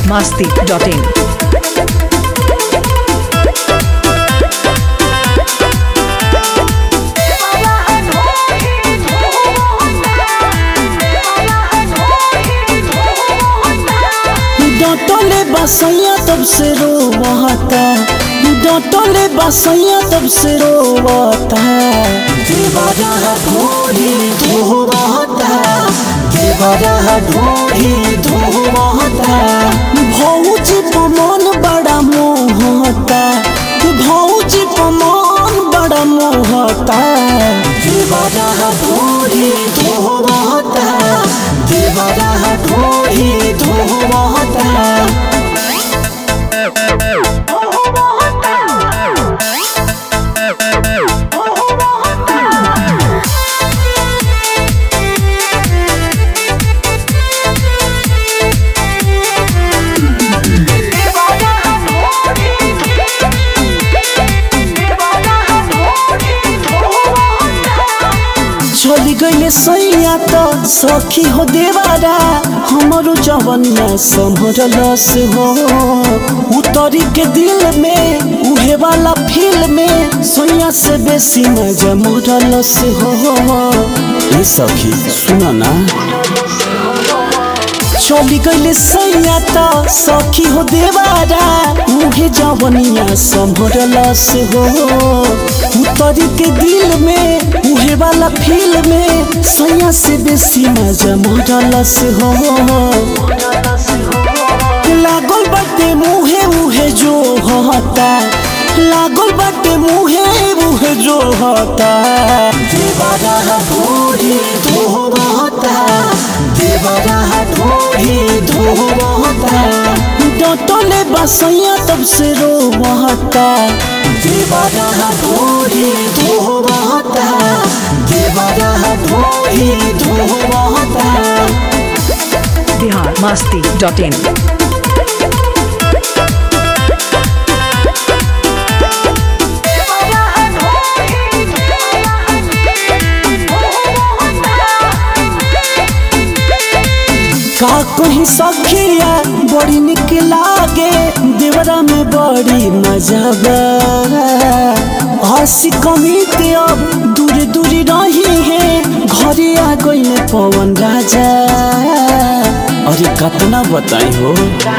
masti.in. डटले बसैया तब से रोवता डटले बसैया तब से रोवता देवरा ढोरी धोवता देवरा ढोरी धोवता भौजी पमन बड़ा मोहता भौजी पमन बड़ा मोहता देवरा ढोरी धोवता देवरा ढोरी धोवता चली गईले सैया तो सखी हो देवारा हमारो जवनिया संभरलस हो उतरी के दिल में उहे वाला फील में सैया से बेसी मजा मोरलस हो ए सखी सुना ना चली गईले सैया तो सखी हो देवारा मुहे जवनिया संभरलस हो उतरी के दिल में उहे वाला फील में सैया से बेसी मजा मोरलस हो लागल बाटे मुहे उहे जो होता लागल बाटे मुहे उहे जो होता देवरा भोरी धोवता देवरा ढोरी धोवता डटले बसैया तब से रोवता देवरा ढोरी धोवता देवरा ढोरी धोवता Bihar masti.in. का कहीं सखिया बड़ी निक लागे देवरा में बड़ी मजा बा हंसी कमित अब दूर दूर रही है घरे आ गई पवन राजा अरे कतना बताई हो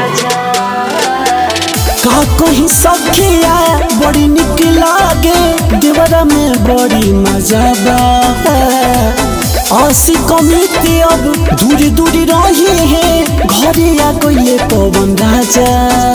का कहीं सखिया बड़ी निक लागे देवरा में बड़ी मजा बा आसी कमिते अब दूर दूर रही है घरे आ गईले पवन राजा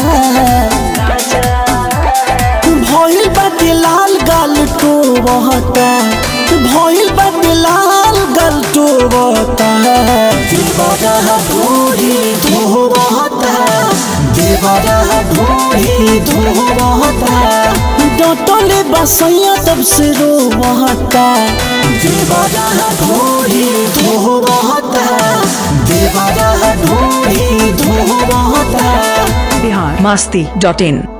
भइल बाटे लाल गाल टोबता भइल बाटे लाल गाल टोबता देवरा ढोरी धोबता देवरा ढोरी धोबता डटले बसैया तब से रोवता देवरा ढोरी धोवता देवरा ढोरी धोवता Bihar masti.in.